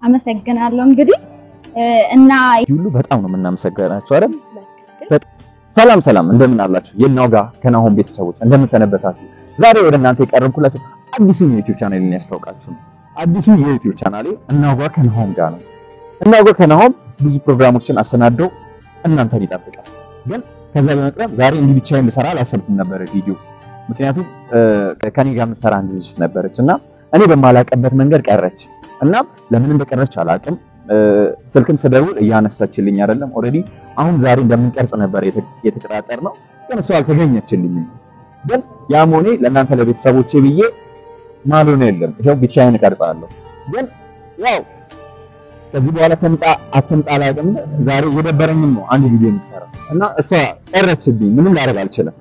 አመሰግናለሁ። እንግዲህ እና ሁሉ በጣም ነው የምናመሰግናቸው አይደል? ሰላም ሰላም፣ እንደምን አላችሁ? የናውጋ ከናሆም ቤተሰቦች እንደምን ሰነበታችሁ? ዛሬ ወደ እናንተ የቀረብኩላችሁ አዲሱ የዩቲዩብ ቻናሌን ያስታውቃችሁ ነው። አዲሱ የዩቲዩብ ቻናሌ እናውጋ ከናሆም ጋር ነው። እናውጋ ከናሆም ብዙ ፕሮግራሞችን አሰናደው እናንተን ይጠብቃል። ግን ከዛ በመቅረብ ዛሬ እንዲህ ብቻዬን ልሰራ አላሰብኩም ነበር ቪዲዮ። ምክንያቱም ከኔ ጋር የምትሰራ አንድ ልጅ ነበረች እና እኔ በማላቀበት መንገድ ቀረች እና ለምን እንደቀረች አላቅም። ስልክም ስደውል እያነሳችልኝ አይደለም። ኦልሬዲ አሁን ዛሬ እንደምንቀርጽ ነበር የተቀጣጠር ነው፣ ግን እሷ አልተገኘችልኝም። ግን ያም ሆኔ ለእናንተ ለቤተሰቦቼ ብዬ ማልሆነ የለም ይሄው ብቻዬን እቀርጻለሁ። ግን ያው ከዚህ በኋላ ተምጣ አትምጣ አላውቅም። ዛሬ እየደበረኝም ነው አንድ ቪዲዮ የምሰራው እና እሷ ቀረችብኝ። ምንም ላደርግ አልችልም።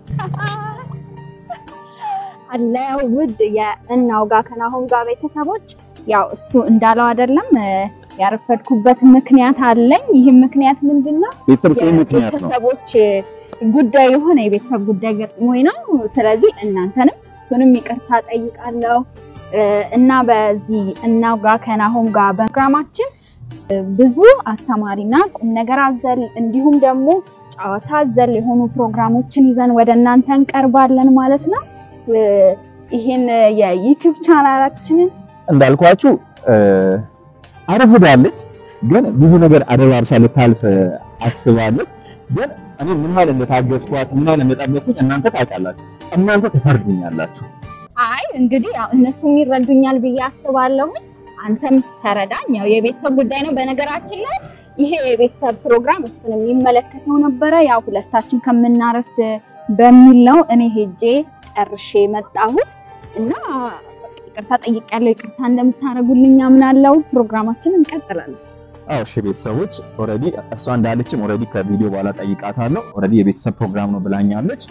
አለ ውድ የእናውጋ ከናሆም ጋር ቤተሰቦች ያው እሱ እንዳለው አይደለም ያረፈድኩበት ምክንያት አለኝ። ይህም ምክንያት ምንድነው? ቤተሰብ ምክንያት ነው የቤተሰቦች ጉዳይ የሆነ የቤተሰብ ጉዳይ ገጥሞኝ ነው። ስለዚህ እናንተንም እሱንም ይቅርታ ጠይቃለሁ እና በዚህ እናውጋ ከናሆም ጋር በፕሮግራማችን ብዙ አስተማሪና ቁም ነገር አዘል እንዲሁም ደግሞ ጨዋታ አዘል የሆኑ ፕሮግራሞችን ይዘን ወደ እናንተ እንቀርባለን ማለት ነው። ይህን የዩቲዩብ ቻናላችንን እንዳልኳችሁ አረፍዳለች፣ ግን ብዙ ነገር አደባብሳ ልታልፍ አስባለች። ግን እኔ ምን ያህል እንደታገዝኳት ምን ያህል እንደጠበቅኩኝ እናንተ ታውቃላችሁ፣ እናንተ ትፈርዱኛላችሁ። አይ እንግዲህ ያው እነሱም ይረዱኛል ብዬ አስባለሁ። አንተም ተረዳኝ። ያው የቤተሰብ ጉዳይ ነው። በነገራችን ላይ ይሄ የቤተሰብ ፕሮግራም እሱን የሚመለከተው ነበረ። ያው ሁለታችን ከምናረፍድ በሚል ነው እኔ ሄጄ ጨርሼ መጣሁት እና ይቅርታ ጠይቄያለሁ። ይቅርታ እንደምታደርጉልኝ አምናለሁ። ፕሮግራማችንን እንቀጥላለን። አዎ እሺ ቤተሰቦች፣ ኦልሬዲ እሷ እንዳለችም ኦልሬዲ ከቪዲዮ በኋላ ጠይቃታለሁ። ኦልሬዲ የቤተሰብ ፕሮግራም ነው ብላኛለች።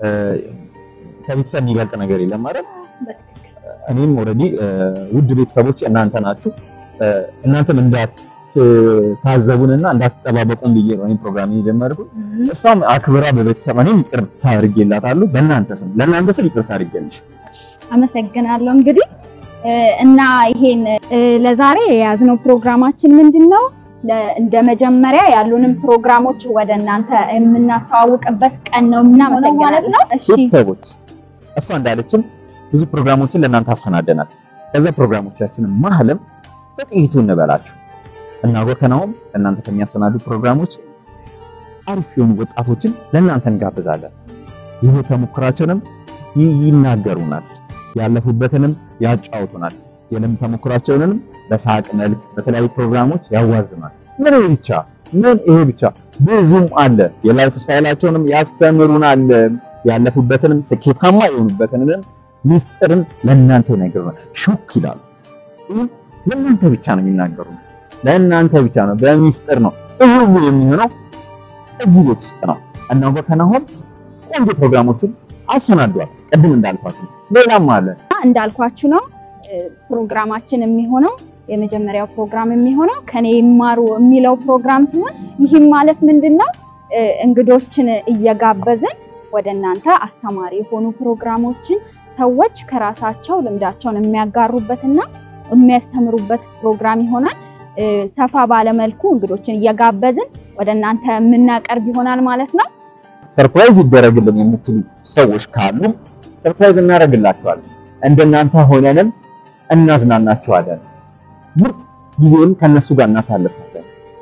ከቤተሰብ የሚበልጥ ነገር የለም ማለት እኔም ኦልሬዲ ውድ ቤተሰቦች እናንተ ናችሁ። እናንተም እንዳትታዘቡንና እንዳትጠባበቁን ብዬ ነው ይሄን ፕሮግራም የጀመርኩት። እሷም አክብራ በቤተሰብ እኔም ይቅርታ አድርጌላታለሁ። በእናንተ ስም ለእናንተ ስም ይቅርታ አድርጌልሽ አመሰግናለሁ። እንግዲህ እና ይሄን ለዛሬ የያዝነው ፕሮግራማችን ምንድን ነው? እንደ መጀመሪያ ያሉንም ፕሮግራሞች ወደ እናንተ የምናስተዋውቅበት ቀን ነው። እናመሰግናለን። እሺ ቤተሰቦች እሷ እንዳለችም ብዙ ፕሮግራሞችን ለእናንተ አሰናደናል። ከዛ ፕሮግራሞቻችንን ማህለም በጥቂቱ እንበላችሁ እናውጋ ከናሆም ለእናንተ ከሚያሰናዱ ፕሮግራሞች አሪፍ የሆኑ ወጣቶችን ለእናንተ እንጋብዛለን። የህይወት ተሞክራቸውንም ይናገሩናል፣ ያለፉበትንም ያጫውቱናል። የልምድ ተሞክራቸውንም በሳቅ መልክ በተለያዩ ፕሮግራሞች ያዋዝናል። ምን ይሄ ብቻ ምን ይሄ ብቻ ብዙም አለ። የላይፍ ስታይላቸውንም ያስተምሩናል። ያለፉበትንም ስኬታማ የሆኑበትንም ሚስጥርን ለእናንተ ይነግሩናል። ሾክ ይላሉ። ይህ ለእናንተ ብቻ ነው የሚናገሩ፣ ለእናንተ ብቻ ነው፣ በሚስጥር ነው። ይህ ሁሉ የሚሆነው እዚህ ቤት ውስጥ ነው። እናውጋ ከናሆም ቆንጆ ፕሮግራሞችን አሰናዷል። ቅድም እንዳልኳችሁ ሌላም አለ እንዳልኳችሁ ነው ፕሮግራማችን የሚሆነው የመጀመሪያው ፕሮግራም የሚሆነው ከኔ ይማሩ የሚለው ፕሮግራም ሲሆን ይህም ማለት ምንድነው እንግዶችን እየጋበዝን ወደ እናንተ አስተማሪ የሆኑ ፕሮግራሞችን ሰዎች ከራሳቸው ልምዳቸውን የሚያጋሩበትና የሚያስተምሩበት ፕሮግራም ይሆናል። ሰፋ ባለመልኩ እንግዶችን እየጋበዝን ወደ እናንተ የምናቀርብ ይሆናል ማለት ነው። ሰርፕራይዝ ይደረግልን የምትሉ ሰዎች ካሉ ሰርፕራይዝ እናደርግላችኋለን። እንደናንተ ሆነንም እናዝናናችኋለን። ምርጥ ጊዜም ከነሱ ጋር እናሳልፋለን፣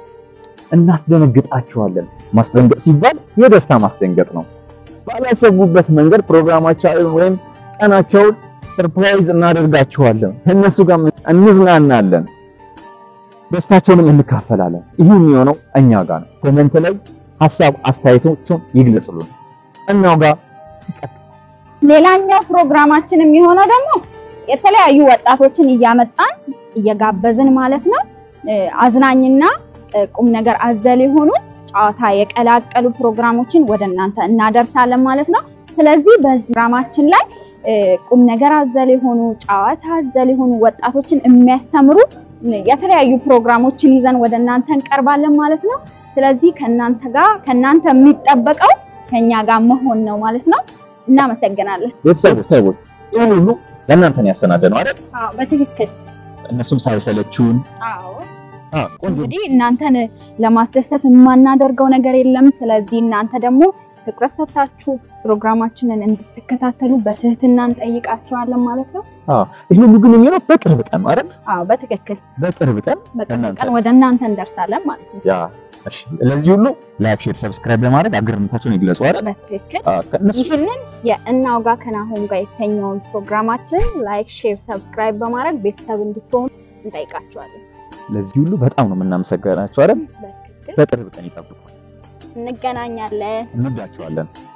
እናስደነግጣችኋለን። ማስደንገጥ ሲባል የደስታ ማስደንገጥ ነው። ባላሰቡበት መንገድ ፕሮግራማቸውን ወይም ቀናቸውን ሰርፕራይዝ እናደርጋችኋለን። ከነሱ ጋር እንዝናናለን፣ ደስታቸውንም እንካፈላለን። ይህ የሚሆነው እኛ ጋር ነው። ኮሜንት ላይ ሀሳብ አስተያየቶችን ይግለጽሉን። እናውጋ ይቀጥላል። ሌላኛው ፕሮግራማችን የሚሆነው ደግሞ የተለያዩ ወጣቶችን እያመጣን እየጋበዝን ማለት ነው አዝናኝና ቁም ነገር አዘል የሆኑ ጨዋታ የቀላቀሉ ፕሮግራሞችን ወደ እናንተ እናደርሳለን ማለት ነው። ስለዚህ በዚህ ፕሮግራማችን ላይ ቁም ነገር አዘል የሆኑ ጨዋታ አዘል የሆኑ ወጣቶችን የሚያስተምሩ የተለያዩ ፕሮግራሞችን ይዘን ወደ እናንተ እንቀርባለን ማለት ነው። ስለዚህ ከእናንተ ጋር ከእናንተ የሚጠበቀው ከኛ ጋር መሆን ነው ማለት ነው። እናመሰግናለን። ቤተሰቦች ይህን ሁሉ ለእናንተ ነው ያሰናደነው አይደል? አዎ በትክክል እነሱም ሳይሰለችውን አዎ አዎ ቆንጆ እንግዲህ እናንተን ለማስደሰት የማናደርገው ነገር የለም። ስለዚህ እናንተ ደግሞ ትኩረት ሰጥታችሁ ፕሮግራማችንን እንድትከታተሉ በትህትና እንጠይቃችኋለን ማለት ነው። ይሄ ሁሉ ግን የሚሆነው በቅርብ ቀን ነው አይደል? አዎ በትክክል በቅርብ ቀን በቅርብ እናንተ ቀን ወደ እናንተ እንደርሳለን ማለት ነው። ያ እሺ። ለዚህ ሁሉ ላይክ፣ ሼር፣ ሰብስክራይብ በማድረግ አግርነታቸውን ይግለጹ አይደል? በትክክል አዎ ከእነሱ ይህንን የእናውጋ ከናሆም ጋር የተሰኘውን ፕሮግራማችን ላይክ፣ ሼር፣ ሰብስክራይብ በማድረግ ቤተሰብ እንድትሆኑ እንጠይቃችኋለን። ለዚህ ሁሉ በጣም ነው የምናመሰግናቸው አይደል? በትክክል በቅርብ ቀን ይጠብቁ። እንገናኛለን። እንወዳቸዋለን።